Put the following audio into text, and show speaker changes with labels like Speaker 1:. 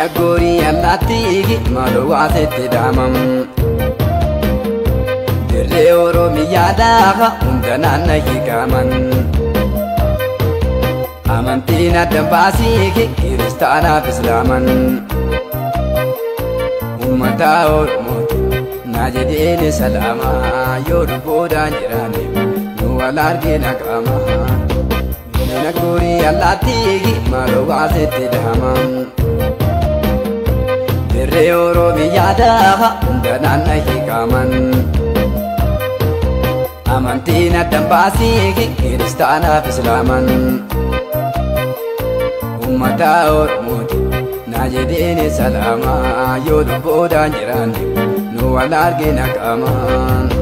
Speaker 1: Diina goorii allaattiigi maaloo waasetti dhaamam. Dirree Oromiyaa daafa hunda naanna hiikaman. Amantiin adda baasiigi kiristaanaaf islaaman. Uummata Oromooti naa jedheeni salaamaa yoo lubbuudhaan jiraanne nu wal argina qaama. Diina goorii allaattiigi maaloo waasetti dhaamam. Dirree Oromiyaa daafa hunda naanna hiikaman. Amantiin adda baasiigi kiristaanaaf islaaman. Uummata Oromooti naa jedheeni salaamaa yoo lubbuudhaan jiraanne nu wal argina qaamaan.